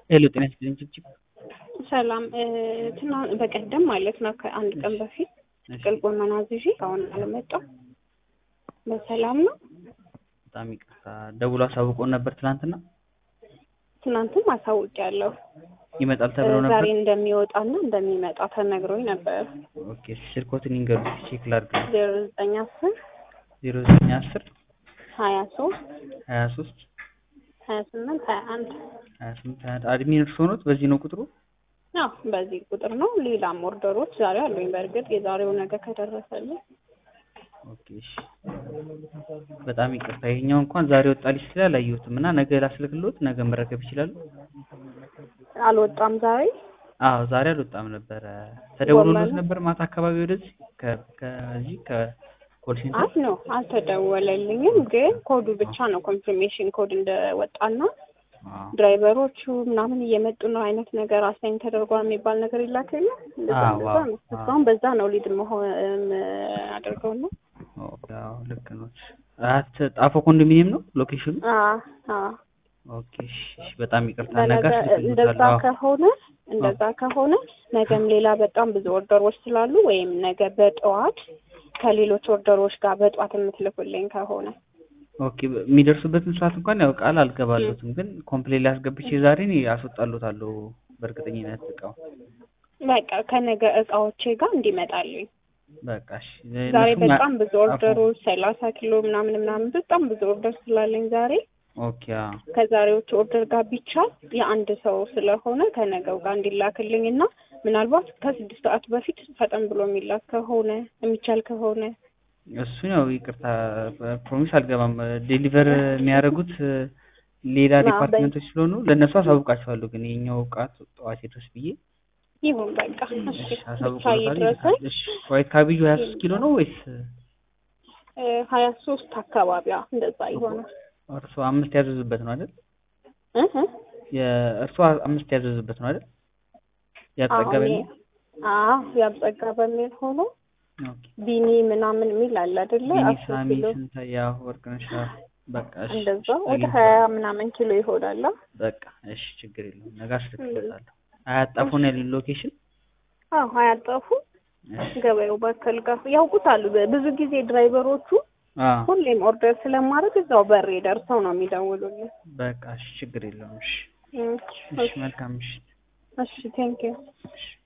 ሄሎ ጤና ይስጥልኝ ጭብጭብ ሰላም ትና በቀደም ማለት ነው ከአንድ ቀን በፊት ጥቅል ጎመን አዝዤ አሁን አልመጣም። በሰላም ነው። በጣም ይቅርታ ደውሎ አሳውቆን ነበር ትናንትና። ትናንትም አሳውቂያለሁ። ይመጣል ተብሎ ዛሬ ነበር። እንደሚወጣና እንደሚመጣ ተነግሮኝ ነበር። ኦኬ ስልኮትን ይንገሩ ቼክ ላድርግ። ዜሮ ዘጠኝ አስር ዜሮ ዘጠኝ አስር ሀያ ሶስት ሀያ ሶስት ሀያ ስምንት ሀያ አንድ ሀያ ስምንት ሀያ አንድ አድሚን እርሶ ኖት? በዚህ ነው ቁጥሩ? አዎ በዚህ ቁጥር ነው። ሌላም ኦርደሮች ዛሬ አሉኝ። በእርግጥ የዛሬው ነገ ከደረሰልኝ ኦኬ እሺ። በጣም ይቅርታ ይሄኛው እንኳን ዛሬ ወጣልኝ ስላል አላየሁትም እና ነገ ላስልክሎት ነገ መረከብ ይችላሉ? አልወጣም ዛሬ አዎ ዛሬ አልወጣም ነበረ። ተደውሎሎት ጎመኑ? ነበር ማታ አካባቢ ወደዚህ ከ- ከዚህ ከኮል ሴንተር? አይ ነው አልተደወለልኝም። ግን ኮዱ ብቻ ነው ኮንፊርሜሽን ኮድ እንደወጣና አዎ ድራይቨሮቹ ምናምን እየመጡ ነው አይነት ነገር አሳይን ተደርጓል የሚባል ነገር ይላክል እንደዛ አዎ፣ እንደዛ ነው። አዎ። እስካሁን በዛ ነው ሊድ መሆን አድርገው ነው። ኦኬ አዎ ልክ ነው። አት ጣፎ ኮንዶሚኒየም ነው ሎኬሽኑ? አዎ አዎ ኦኬ እሺ፣ እሺ በጣም ይቅርታ ነገ ለነገ እንደዛ አስልክሎታለሁ። አዎ ከሆነ እንደዛ ከሆነ ነገም ሌላ በጣም ብዙ ኦርደሮች ስላሉ ወይም ነገ በጠዋት ከሌሎች ኦርደሮች ጋር በጠዋት የምትልኩልኝ ከሆነ ኦኬ የሚደርሱበትን ሰዓት እንኳን ያው ቃል አልገባለትም፣ ግን ኮምፕሌን ላይ አስገብቼ ዛሬ እኔ አስወጣሎታለሁ በእርግጠኝነት እቃው በቃ ከነገ እቃዎቼ ጋር እንዲመጣልኝ በቃ እሺ። ዛሬ እነሱም በጣም ብዙ አፎ- ኦርደሮች ሰላሳ ኪሎ ምናምን ምናምን በጣም ብዙ ኦርደር ስላለኝ ዛሬ ኦኬ አዎ ከዛሬዎቹ ኦርደር ጋር ቢቻል የአንድ ሰው ስለሆነ ከነገው ጋር እንዲላክልኝ እና ምናልባት ከስድስት ሰዓት በፊት ፈጠን ብሎ የሚላክ ከሆነ የሚቻል ከሆነ እሱን ያው ይቅርታ ፕሮሚስ አልገባም። ዴሊቨር የሚያደርጉት ሌላ አዎ፣ በ- ዲፓርትመንቶች ስለሆኑ ለእነሱ አሳውቃቸዋለሁ። ግን የኛው እቃት ጠዋት ይድረስ ብዬ ይሁን በቃ እሺ እሺ ብቻ አሳውቅሎታል። ይድረሰኝ። እሺ ዋይት ካቤጁ ሀያ ሶስት ኪሎ ነው ወይስ ሀያ ሶስት አካባቢ አዎ፣ እንደዛ ይሆናል። እርሶ አምስት ያዘዙበት ነው አይደል? እህ እ የእርሶ አምስት ያዘዙበት ነው አይደል? አዎ ያጠገበ እኔ አዎ ያብጸጋ በሚል ሆኖ ኦኬ ቢኒ ምናምን የሚል አለ አይደለ? ቢኒ አስር ሳሚ ኪሎ ስንታያ ወርቅነሽ በቃ እሺ እንደዛ እሺ ወደ አግኝቼዋለሁ። ሀያ ምናምን ኪሎ ይሆናል። አ? በቃ እሺ ችግር የለውም። ነገ አስልክሎታለሁ። አያጣፉን ያሉኝ ሎኬሽን አዎ አያጠፉ እሺ ገበያው ባከል ጋር ያውቁታሉ። ብዙ ጊዜ ድራይቨሮቹ አዎ ሁሌም ኦርደር ስለማድረግ እዛው በሬ ደርሰው ነው የሚደውሉልኝ። በቃ እሺ ችግር የለውም። እሺ እም፣ እሺ መልካም ምሽት። እሺ ቴንኪው። እሺ